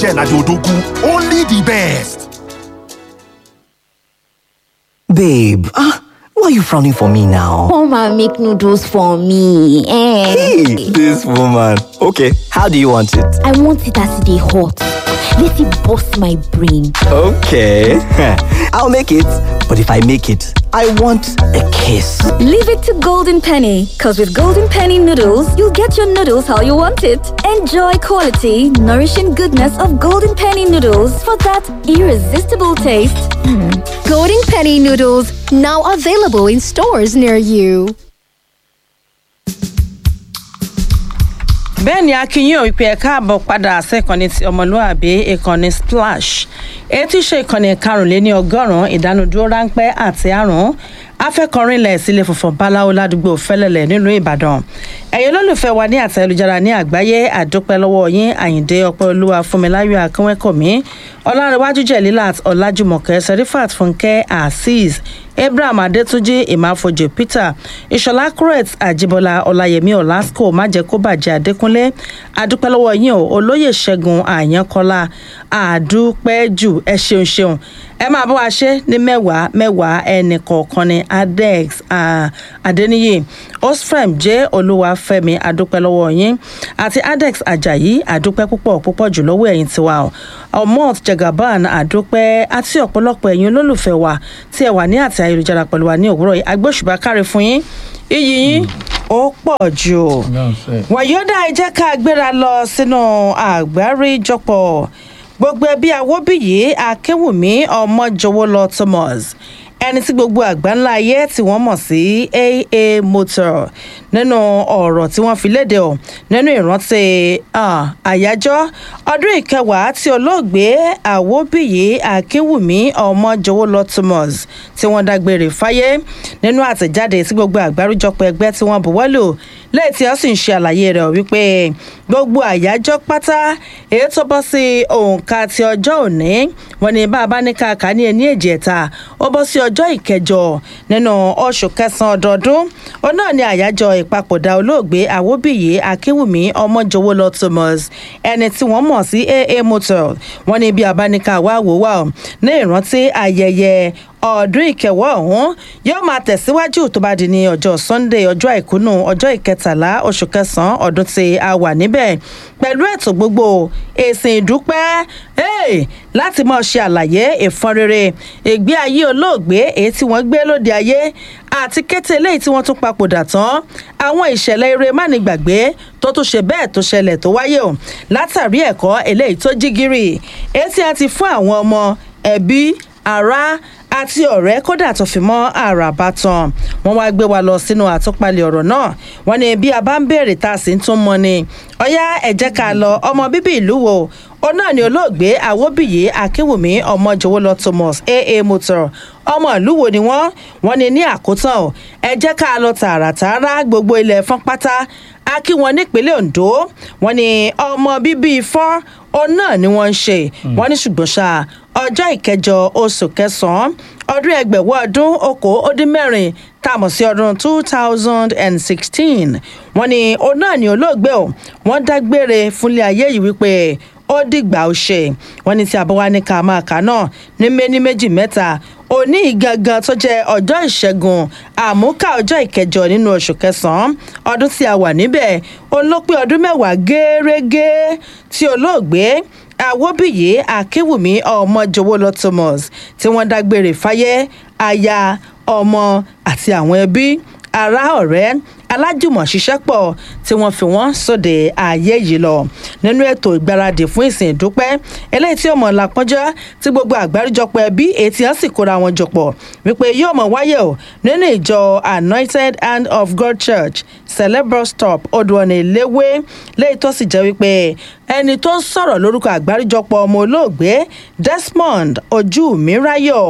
Michelle Adeodogu, only the best. Babe, ah, why are you frowning for me now? Come and make noodles for me. Eh. Hey, this woman. Okay, how do you want it? I want it as they hot. Let it bust my brain. Okay, I'll make it. But if I make it, I want a kiss. Leave it to Golden Penny, because with Golden Penny noodles, you'll get your noodles how you want it. Enjoy quality, nourishing goodness of Golden Penny noodles for that irresistible taste. Golden Penny noodles now available in stores near you. bẹ́ẹ̀ ni akínyìn ò pé ẹ káàbọ̀ padà sẹ́kànnì ti ọmọlúàbí ìkànnì splash èyí tí í ṣe ìkànnì karùnléní ọgọ́rùn-ún ìdánudúró ráńpẹ́ àti àrùn afẹ́kọrinlẹ̀ sílé funfun báláwo ládùúgbò fẹ́lẹ́lẹ̀ nílùú ìbàdàn ẹ̀yin olólùfẹ́ wa ní àtẹ ayélujára ní àgbáyé àdúpẹ́ lọ́wọ́ yín àyíǹde ọpẹ́ olúwa fúnmiláyọ̀ akínwẹ́kọ̀mí ọlárẹ̀wájú jẹ̀lílàt ọ̀làjùmọ̀kẹ́ serifat fúnkẹ́ azeez abraham adétúnjì ìmáfojì peter ìṣọlá crete àjíbọlá ọláyẹmí ọlásùkò májẹkóbàjẹ́ adékúnlé àdúpẹ́ lọ́wọ́ yín o olóyè ṣẹ́gun àyànkọ́lá àdúpẹ́ jù ẹ ṣeun ṣeun ẹ máa bọ́ wa ṣe ní mẹ́wàá mẹ́wàá ẹnì kọ̀ọ̀kan ní adex adeniyi osfrem jẹ́ olúwàfẹ́mi àdúpẹ́ lọ́wọ́ yín àti adex ajayi àdúpẹ́ púpọ̀ púpọ̀ jù lọ́wọ́ ẹ̀yìn tiwa o omot jagaban àdúpẹ́ àti ọ̀pọ̀lọpọ̀ ẹ̀yin olólùfẹ́ wa tí ẹ wà ní àti ayélujára pẹ̀lú wa ní òwúrọ̀ yìí agbóṣùbà káre fún yín iyì yín ó pọ̀ jù wàyọ́dà ẹ jẹ́ ká gbéra lọ sínú àgbáríjọpọ̀ gbogbo ẹbí awóbíyí akínwùmí ọmọjọwọlọ thomas ẹni tí gbogbo àgbáńlá ayé tí wọ́n mọ̀ sí aa motor nínú ọ̀rọ̀ tí wọ́n fi léde ọ̀ nínú ìrántí àyájọ́ ọdún ìkẹwàá tí olóògbé àwòbíyí akínwùmí ọmọjọwọlọ thomas tí wọ́n dágbére fáyé nínú àtẹ̀jáde tí gbogbo àgbáríjọpọ̀ ẹgbẹ́ tí wọ́n buwọ́lù lẹ́yìn tí wọ́n sì ń ṣe àlàyé rẹ̀ wípé gbogbo àyájọ́ pátá èyí tó bọ́ sí òǹkà ti ọjọ́ òní wọn ni bá a bá ní káàkà ní ẹni èjì ẹ̀ta ó bọ́ sí ọjọ́ ìkẹjọ nínú oṣù kẹsàn-án ọdọọdún ó náà ní àyájọ́ ìpapòdà olóògbé àwòbíyí akínwùmí ọmọjọwọlọ thomas ẹni tí wọ́n mọ̀ sí aa motor wọn ni bí a bá ní ká wá wò wá ní ìrántí ayẹyẹ ọdún ìkẹwọ́ ọ̀hún yóò máa tẹ̀síwájú tó bá di ní ọjọ́ sunday ọjọ́ àìkúnú ọjọ́ ìkẹtàlá oṣù kẹsàn-án ọdún tí a wà níbẹ̀ pẹ̀lú ètò gbogbo èsì ìdúpẹ́ láti máa ṣe àlàyé ìfọnrere ìgbé ayé olóògbé èyí tí wọ́n gbé lóde ayé àti kété eléyìí tí wọ́n tún papòdà tán àwọn ìṣẹ̀lẹ̀ eré mánigbàgbé tó tún ṣe bẹ́ẹ̀ tó ṣẹlẹ̀ tó wáyé o látàrí ẹ̀kọ́ eléyìí tó jí gírì èyí tí a ti fún àwọn ọmọ ẹbí ará àti ọ̀rẹ́ kódà tó fi mọ́ àràbà tán wọ́n wá gbé wa lọ sínú àtúpalẹ̀ ọ̀rọ̀ náà wọ́n ní bí a bá ń béèrè tá a sì ń tún mọ́ ni ọ̀yá ẹ̀ jẹ́ ká lọ ọmọ bíbí ìlú wo ó náà ní olóògbé àwòbíyé akínwùmí ọmọjọwọlọ thomas aa motor ọmọ ìlú wo ni wọ́n wọ́n ní ní àkótán o ẹ jẹ́ ká lọ tààràtààrà gbogbo ilẹ̀ fọ́n pátá a kí wọn nípínlẹ̀ ondo wọ́n ní ọmọ bíbí ifọ́n òun náà ni wọ́n ń ṣe wọ́n ní ṣùgbọ́n ṣá ọjọ́ ìkẹjọ oṣù kẹsàn-án ọdún ẹgbẹ̀wọ́ ọdún okòó ó dín mẹ́rin tá a mọ̀ sí ọdún two thousand and sixteen wọ́n ní òun náà ni olóògbé o wọ́n dágbére fúnlé ayé yìí wípé ó dìgbà ó ṣe wọ́n ní tí àbọ̀wá ní ká máa kà náà ní méní méjì mẹ́ta òní gangan tó jẹ́ ọjọ́ ìṣẹ́gun àmúkà ọjọ́ ìkẹjọ nínú oṣù kẹsàn-án ọdún tí a wà níbẹ̀ òun ló pé ọdún mẹ́wàá gẹ́rẹ́gẹ́ tí olóògbé àwòbíyé akínwùmí ọmọjọwọlọ thomas tí wọ́n dágbére fáyé aya ọmọ àti àwọn ẹbí ará ọ̀rẹ́ alájùmọ̀ ṣiṣẹ́ pọ̀ tí wọ́n fi wọ́n sóde ààyè yìí lọ nínú ètò ìgbáradì fún ìsìn ìdúpẹ́ eléyìí tí ọmọ làpọ́njọ́ tí gbogbo àgbáríjọpọ̀ ẹbí ètí hàn sì kóra wọn jọpọ̀ wípé yóò mọ̀ wáyé o nínú ìjọ anointed hand of god church celebral stop odùọ̀nà ìléwé léyìí tó sì jẹ́ wípé ẹni tó ń sọ̀rọ̀ lórúkọ àgbáríjọpọ̀ ọmọ olóògbé desmond ojú mi ráyọ̀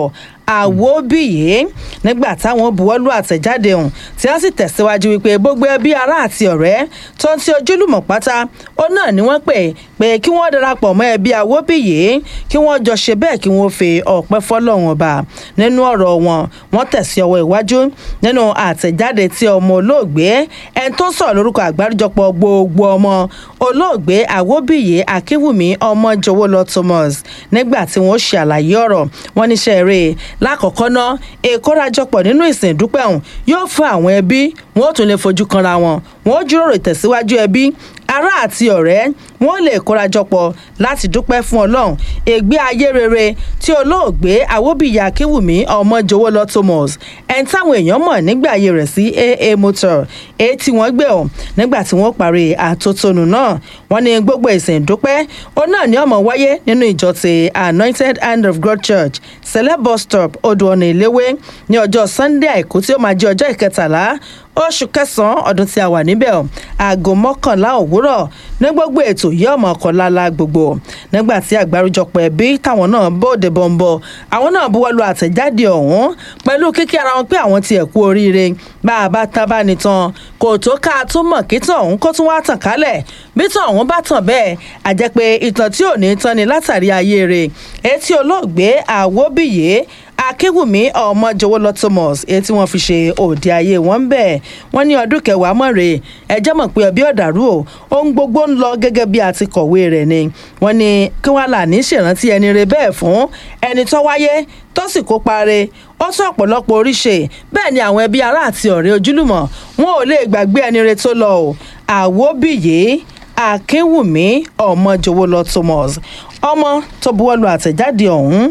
àwòbíyé nígbà táwọn buwọ́lù àtẹ̀jáde ọ̀hún tí wọ́n sì tẹ̀síwájú wípé gbogbo ẹbí ará àti ọ̀rẹ́ tó ń ti ojúlùmọ̀ pátá ó náà ni wọ́n pè pé kí wọ́n darapọ̀ mọ́ ẹbí àwòbíyé kí wọ́n jọ ṣe bẹ́ẹ̀ kí wọ́n fi ọ̀pẹ́ fọ́lọ́run ọba nínú ọ̀rọ̀ wọn wọ́n tẹ̀sí ọwọ́ iwájú nínú àtẹ̀jáde tí ọmọ olóògbé ẹni tó sọ̀rọ̀ lórúkọ àgbáríjọpọ̀ gbogbo ọmọ olóògbé àwòbíyé akínwùmí ọmọ jọwọ́lọ thomas nígbà tí wọ́n ṣe àlàyé ọ̀rọ̀ wọn níṣẹ́ rẹ̀ lákọ̀ọ́kọ́ ná ìkórajọpọ̀ nínú ìsìn ìdúpẹ́ ọ̀hún yóò fún àwọn ẹbí wọn ó tún lè fojú kanra wọn wọn ó jíròrò ìtẹ̀síwájú ẹbí ará àti ọ̀rẹ́ wọn lè kórajọpọ̀ láti dúpẹ́ fún ọlọ́run ègbé ayé rere tí olóògbé àwòbíyé akínwùmí ọmọ jọwọ́lọ thomas ẹni táwọn èèyàn mọ̀ nígbà ayé rẹ̀ sí aa motor èyí tí wọ́n gbé ọ̀ nígbà tí wọ́n parí àtótónu náà wọ́n ní gbogbo ìsìn ìdúpẹ́ ó náà ní ọmọ wáyé nínú ìjọ ti anointed hand of god church celeb bus stop odò ọ̀nà ìléwé ní ọjọ́ sunday àìkú tí ó máa jẹ́ ọjọ́ ìkẹtàlá oṣù kẹsànán ọdún tí a wà níbẹ̀ ọ̀ aago mọ́kànlá òwúrọ̀ ní gbogbo ètò yìí ọmọ ọkọ̀lála gbogbo nígbà tí àgbáríjọpọ̀ ẹbí táwọn náà bóde bọ̀m̀bọ̀ àwọn náà buwọ́lu àtẹ̀jáde ọ̀hún pẹ̀lú kíkí ara wọn pé àwọn tiẹ̀ kú oríire bá a bá tá bá ní tán kò tó ká a tó mọ̀ kí tàn ọ̀hún kó tún wá tàn kálẹ̀ bí tàn ọ̀hún bá tàn bẹ́ẹ̀ àjẹ́ pé ìtàn tí ò ní tán ni látàrí ayé rẹ̀ etí olóògbé àwòbíyé akéwùmí ọmọjọwọlọ thomas èyí tí wọn fi ṣe òde ayé wọn ń bẹ wọn ní ọdún kẹwàá mọ̀rẹ́ ẹjẹ́ mọ̀ pé ọbí ọ̀dàrú o ohun gbogbo ń lọ gẹ́gẹ́ bí a ti kọ̀wé rẹ̀ ni wọn ní kí wọ́n là ní ṣèrántí ẹni rẹ bẹ́ẹ̀ fún ẹni tó wáyé tó sì kópa rẹ̀ ó tún ọ̀pọ̀lọpọ̀ oríṣe bẹ́ẹ̀ ni àwọn ẹbí ará àti ọ̀rẹ́ ojúlùmọ̀ wọn ò lè gbàgbé ẹni rẹ tó lọ o àwòbíyé akínwùmí ọmọjọwọlọ thomas ọmọ tó buwọ́lu àtẹ̀jáde ọ̀hún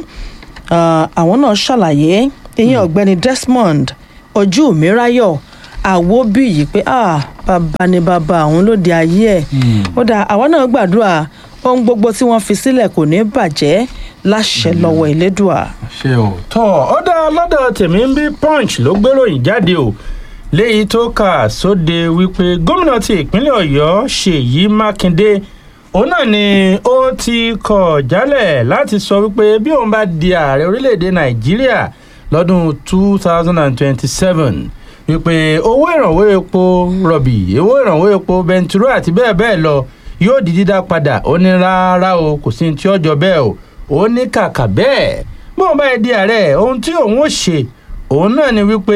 àwọn náà ṣàlàyé ìyẹn ọ̀gbẹ́ni desmond ojú mi ráyọ̀ àwòbí yìí pé bàbá ni bàbá àwọn lóde ayé ẹ̀ ó dà àwọn náà gbàdúrà ohun gbogbo tí wọ́n fi sílẹ̀ kò ní bàjẹ́ láṣẹ lọ́wọ́ ìlédùà. ṣe ò tọ́ ọ dá lọ́dọ̀ tèmi ń bí punch ló gbéròyìn jáde o léyìí tó kà sóde wípé gómìnà ti ìpínlẹ̀ ọ̀yọ́ ṣèyí mákindé òun náà ni ó ti kọ̀ jálẹ̀ láti sọ wípé bí òun bá di ààrẹ orílẹ̀-èdè nàìjíríà lọ́dún two thousand and twenty-seven wípé owó ìrànwọ́ epo rọ̀bì owó ìrànwọ́ epo bẹntiró àti bẹ́ẹ̀ bẹ́ẹ̀ lọ yóò di dídá padà ó ní rárá o kò sí ní tí ọjọ́ bẹ́ẹ̀ o ó ní kàkà bẹ́ẹ̀ bí òun bá di ààrẹ ohun tí òun ó ṣe òun náà ni wípé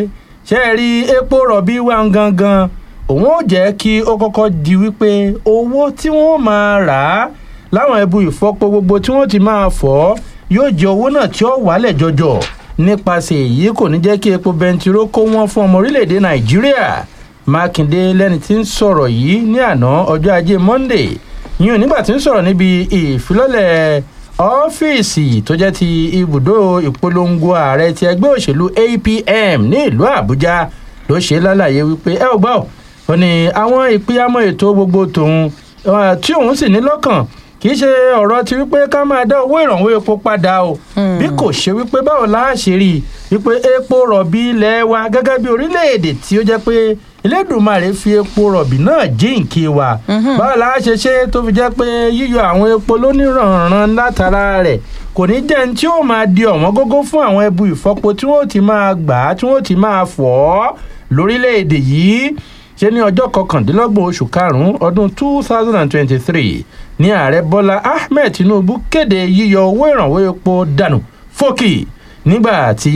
ṣe é rí epo rọ̀bì wá gangan òun ò jẹ́ kí ó kọ́kọ́ di wípé owó tí wọ́n máa rà á láwọn ẹbu ìfọpo gbogbo tí wọ́n ti máa fọ́ yóò jẹ́ owó náà tí ó wálẹ̀ jọjọ nípasẹ̀ èyí kò ní jẹ́ kí epo bẹntiró kó wọ́n fún ọmọ orílẹ̀-èdè nàìjíríà mákindé lẹ́ni tí ń sọ̀rọ̀ yìí ní àná ọjọ́ ajé monday yíyan nígbà tí ń sọ̀rọ̀ níbi ìfilọ́lẹ̀ ọ́fíìsì tó jẹ́ ti ibùdó ìpolongo ààrẹ ti ẹgbẹ́ òṣèlú apm ní ìlú àbújá ló ṣe lálàyé wípé ẹ ò gbọ́ ó ní àwọn ìpínyàmọ́ ètò gbogbo tòun tí òun sì ní lọ́kàn kì í ṣe ọ̀rọ̀ ti wípé ká máa dá owó ìrànwọ́ epo padà o bí kò ṣe wípé báwo la ṣe rí i wípé epo rọ̀bì ilẹ̀ wa gẹ́gẹ́ bí orílẹ̀-èdè tí ó jẹ́ pé elédùnmarè fi epo rọ̀bì náà jíǹkí wa báwo la ṣe ṣe tó fi jẹ́ pé yíyọ àwọn epo lóníranran látara rẹ̀ kò ní jẹ́ ní tí ó máa di ọ̀wọ́n gógó fún àwọn ẹbu ìfọpo tí wọ́n ti máa gbà á tí wọ́n ti máa fọ̀ ọ́ lórílẹ̀‐èdè yìí ṣe ní ọjọ́ kọkàndínlọ́gbọ̀n oṣù karùn-ún ọdún two thousand and twenty-three ní ààrẹ bọ́lá ahmed tinubu kéde yíyọ owó ìrànwọ́ epo dànù fókì nígbà tí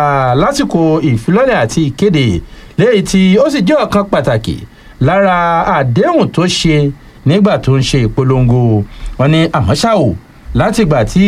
lásìkò ìfilọ́lẹ̀ àti ìkéde léyìí tí ó sì jẹ́ ọ̀kan pàtàkì lára àdéhùn tó ṣe nígbà tó ń ṣe ìpolongo wọn ní àmọ́ ṣá o látìgbà tí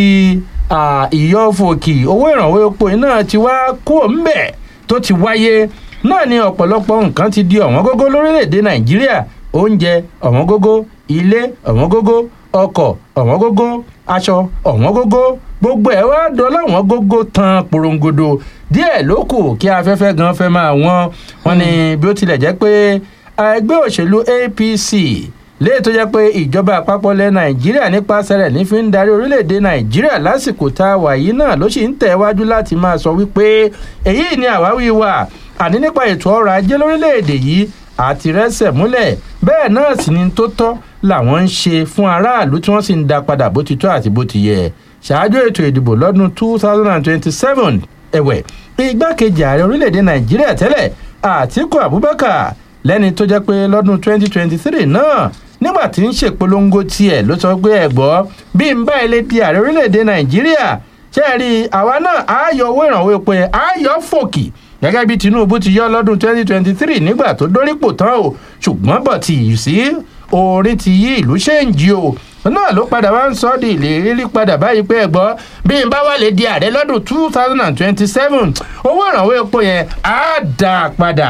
ìyọ́fòkì owó ìrànwọ́ epo náà ti wá kúrò ńbẹ̀ tó ti wáyé náà ni ọ̀pọ̀lọpọ̀ nǹkan ti di ọ̀wọ́n gógó lórílẹ̀‐èdè nàìjíríà oúnjẹ ọ̀wọ́n gógó ilé ọ̀wọ́n gógó ọkọ̀ ọ̀wọ́n gógó aṣọ ọ̀wọ́n gógó gbogbo ẹ̀ wá dọ́là ọ̀wọ́n gógó tan porongodo díẹ̀ ló kù kí afẹ́fẹ́ gan fẹ́ máa wọ́n wọn ni bí ó tilẹ̀ jẹ́ pé ẹgbẹ́ òṣèlú apc léè tó jẹ́ pé ìjọba àpapọ̀ ilẹ̀ nàìjíríà nípasẹ̀ rẹ̀ ní fi ń darí orílẹ̀-èdè nàìjíríà lásìkò tá a wà yìí náà ló sì ń tẹ̀ wájú láti máa sọ wípé èyí ni àwáwí wa àní nípa ètò ọrọ̀ ajé lórílẹ̀‐èdè yìí àti rẹ́sẹ̀ múlẹ̀ bẹ́ẹ̀ náà sì ni tó tọ́ làwọn ń ṣe fún aráàlú tí wọ́n sì ń da padà bó ti tọ́ àti bó ti yẹ ṣáájú ètò ìdìbò lọ́dún two thousand and twenty-seven ẹ̀wẹ̀ igbákejì ààrẹ orílẹ̀-èdè nàìjíríà tẹ́lẹ̀ àtiku abubakar lẹ́ni tó jẹ́ pé lọ́dún twenty twenty-three náà nígbà tí ń ṣèpolongo tiẹ̀ ló sọ pé ẹ̀gbọ́ bí n bá ilé di ààrẹ orílẹ̀-èdè nàìjíríà ṣe é rí àwa náà á yọ owó ìrànwọ́ epo yẹn á yọ fòkì gẹ́gẹ́ bí tinubu ti yọ lọ́dún twenty twenty-three nígbà tó dórípò tán o ṣùgbọ́n bọ̀ tí yìí sí orin ti yí ìlú ṣéǹjì o náà ló padà wá ń sọ ọ́ di ìlérí padà báyìí pé ẹ̀gbọ́ bí n bá wà lè di ààrẹ lọ́dún two thousand and twenty-seven owó ìrànwọ́ epo yẹn á dà padà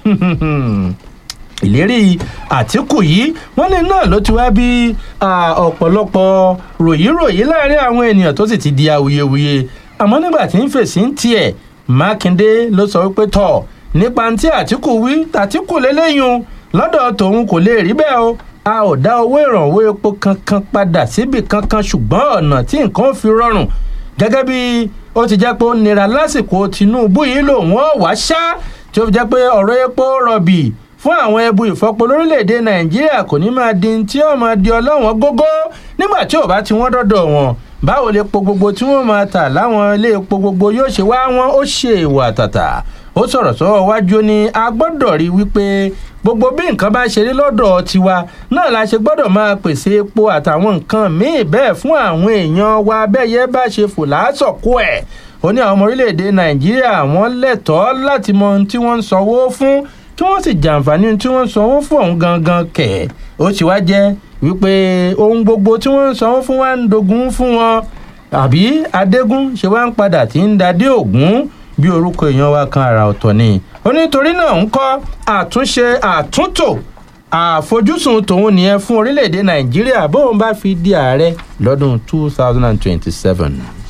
ìlérí àtìkù yìí wọ́n ní náà ló ti wá bí ọ̀pọ̀lọpọ̀ ròyìnròyìn láàrin àwọn ènìyàn tó sì ti di awuyewuye àmọ́ nígbà tí ń fèsì ń tiẹ̀ mákindé ló sọ wípé tọ̀ nípa tí àtìkù wí tàtìkù lélẹ́yìn lọ́dọ̀ tòun kò lè rí bẹ́ẹ̀ o a ò dá owó ìrànwọ́ epo kankan padà síbi kankan ṣùgbọ́n ọ̀nà tí nǹkan fi rọrùn gẹ́gẹ́ bí ó ti jẹ́ pé ó nira lásìkò tinubu yìí lòun ọ̀ wá ṣá tí ó fi jẹ́ pé ọ̀rọ̀ epo rọ̀bì fún àwọn ẹbu ìfọpo lórílẹ̀‐èdè nàìjíríà kò ní máa di tí ó máa di ọlọ́wọ́n gógó nígbà tí ò bá ti wọ́n dọ́dọ̀ wọn báwo lè po gbogbo tí wọ́n máa tà láwọn ilé epo gbogbo yóò ṣe wá wọn ó ṣe ìwà àtàtà ó sọ̀rọ̀ sọ́wọ́ wájú ni a gbọ́dọ̀ rí wípé gbogbo bí nǹkan bá ṣe rí lọ́dọ̀ tiwa náà la ṣe gbọ́dọ̀ máa pèsè epo àtàwọn nǹkan míì bẹ́ẹ̀ fún àwọn èèyàn wa bẹ́yẹ bá ṣe fò láásọ̀kú ẹ̀ ó ní àwọn ọmọ orílẹ̀-èdè nàìjíríà wọ́n lẹ́tọ̀ọ́ láti mọ ohun tí wọ́n ń sanwó fún kí wọ́n sì jàǹfààní tí wọ́n ń sanwó fún ọ̀hún gangan kẹ̀ ó sì wá jẹ́ wípé ohun gbogbo tí wọ́n ń sanwó fún wa ń dogun fún wọn àbí adégún ṣe wá ń padà tí ń dadé ògún bí orúkọ èèyàn wa kan àrà ọ̀tọ̀ ni ó nítorí náà ń kọ́ àtúnṣe àtúntò àfojúsùn tòun nìyẹn fún orílẹ̀-èdè nàìjíríà bóun bá fi di ààrẹ lọ́dún two thousand and twenty-seven.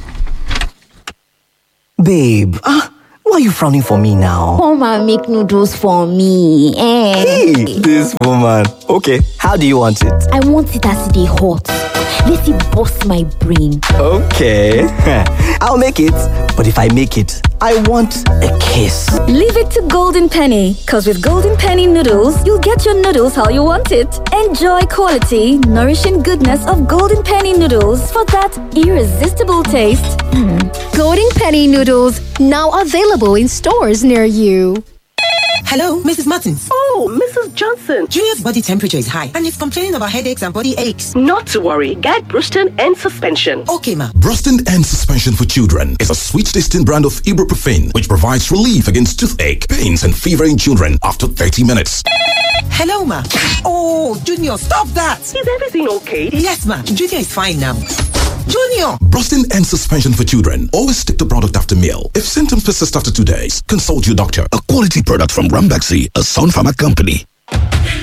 Babe, ah, why are you frowning for me now? Come and make noodles for me. Eh. Hey, this woman. Okay, how do you want it? I want it as they hot. Let it bust my brain. Okay, I'll make it. But if I make it, I want a kiss. Leave it to Golden Penny, because with Golden Penny noodles, you'll get your noodles how you want it. Enjoy quality, nourishing goodness of Golden Penny noodles for that irresistible taste. Golden Penny noodles now available in stores near you. Hello, Mrs. Martins. Oh, Mrs. Johnson. Julia's body temperature is high and he's complaining about headaches and body aches. Not to worry. Get Bruston and suspension. Okay, ma. Bruston and Suspension for Children is a sweet tasting brand of ibuprofen which provides relief against toothache, pains, and fever in children after 30 minutes. Hello, ma. Oh, Junior, stop that. Is everything okay? Yes, ma. Junior is fine now. Junior! Brustin and suspension for children. Always take the product after meal. If symptoms persist after two days, consult your doctor. A quality product from Rambaxi, a Sun Pharma company.